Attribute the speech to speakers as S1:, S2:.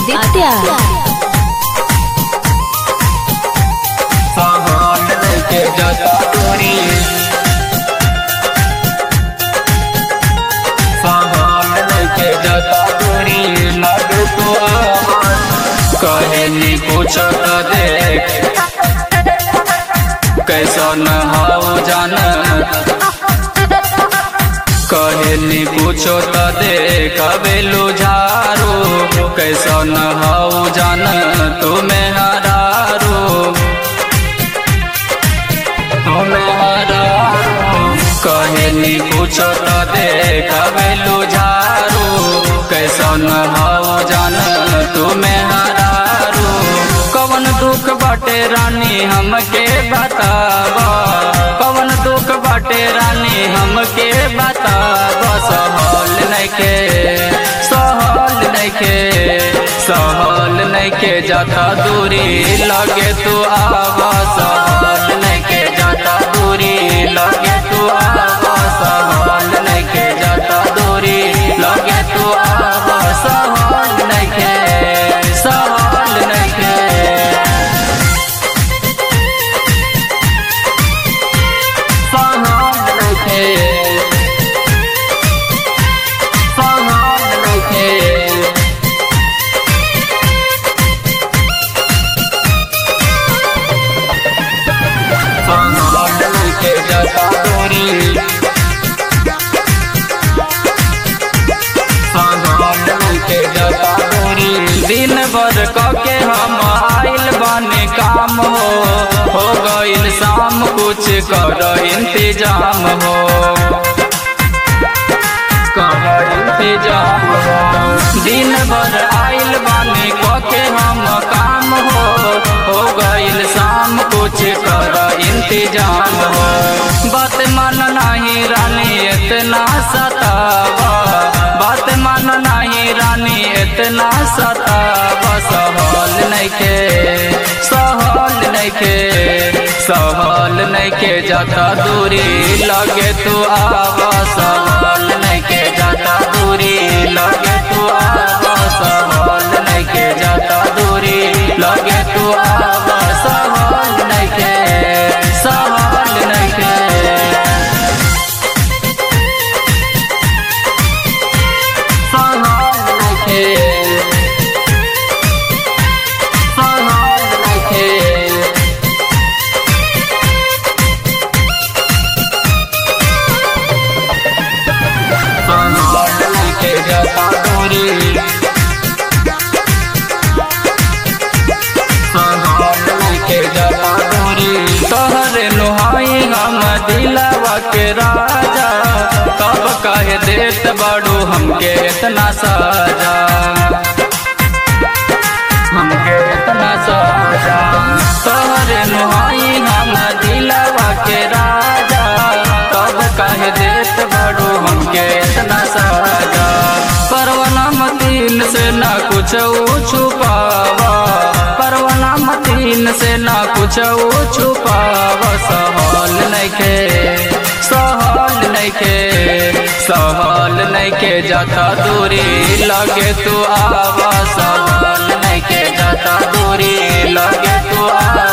S1: आदित्य
S2: सामान लेके जाता दूरी सामान लेके जाता दूरी लग तो आवाज कहनी पूछत देख कैसा न हाउ जान कहनी पूछो त देख बेलू झारू कैसा न हाउ जान तुम्हें हरारू तुम्हें हरारू कहनी पूछो त देख बेलू झारू कैसा न हाउ जान तुम्हें हरारू कवन दुख बाटे रानी हमके बतावा कवन दुख बाटे रानी हमके बतावा सहल नइखे सहल नइखे सहल नइखे जाता दूरी लगे तू आवा सहल नइखे जाता दूरी लगे तू आवा सहल नइखे जाता दूरी लगे तू आवा सहल नइखे सहल नइखे सहल नइखे सहल नइखे सहल नइखे जाता दूरी सहल नइखे जाता दूरी दिन भर कके हम आइल बानी काम हो हो गइल शाम कुछ कर इंतजाम हो कर इंतजाम हो दिन भर आइल बानी कके हम काम हो हो गइल शाम कुछ कर इंतजाम हो बात मन नहीं रानी इतना सतावा बात मन नहीं रानी इतना सतावा सहल नइखे सहल नइखे सहल नइखे जाता दूरी लगे तू आवा सहल नइखे जाता दूरी लगे तू आवा सहल नइखे जाता दूरी लगे तू आवा सहल नइखे सहल नइखे सहल नइखे सहल नइखे सहल नइखे जाता दूरी सहल नइखे जाता दूरी तोहरे नुहाई हम दिलावा के राजा तब कहे देत बड़ू हमके इतना साजा हमके इतना साजा तोहरे नुहाई हम दिलावा के राजा तब कहे देत बड़ू हमके इतना साजा परवना मतीन से ना कुछ छुपावा परवना मतीन से ना कुछ छुपावा सहल नइखे सहल नइखे सहल नइखे जाता दूरी लगे तू आवा सहल नइखे जाता दूरी लगे तू आवा